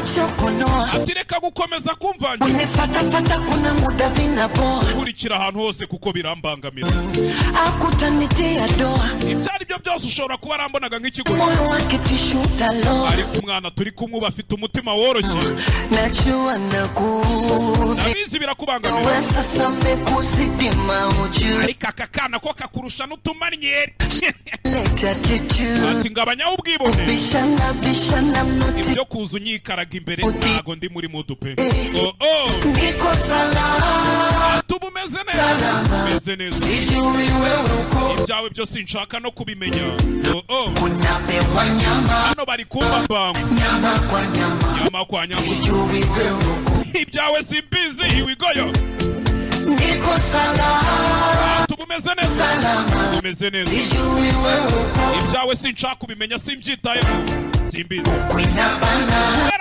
shokonoa ati reka gukomeza kumvangira unifatafata kuna muda vinapoa nkurikira ahantu hose kuko birambangamira akutanitia doa ibyo ari byo byose ushobora kuba arambonaga nk'ikigo moyo wake tishutalo ariko umwana turi kumwe uba afite umutima woroshye najua nakuvi nabizi birakubangamira we sasa mmekuzidi maujuleta ariko aka kana ko kakurusha n'utumannyeri tiju ati ngabanyaho ubwibone bishana bishana muti ibyo kuza unyikaraga imbere Uti- ntago ndi muri mudu pe oh, oh. niko salama tuba umeze neza umeze neza sijui wewe uko ibyawe byose nshaka no kubimenya oh, oh. kunapewa nyama hano bari kumbambango nyama kwa nyama nyama kwa nyama sijui wewe uko ibyawe simbizi iwigoyo niko salama tuba umeze neza salama umeze neza sijui wewe uko ibyawe sinshaka kubimenya simbyitayeho simbizi kwinabana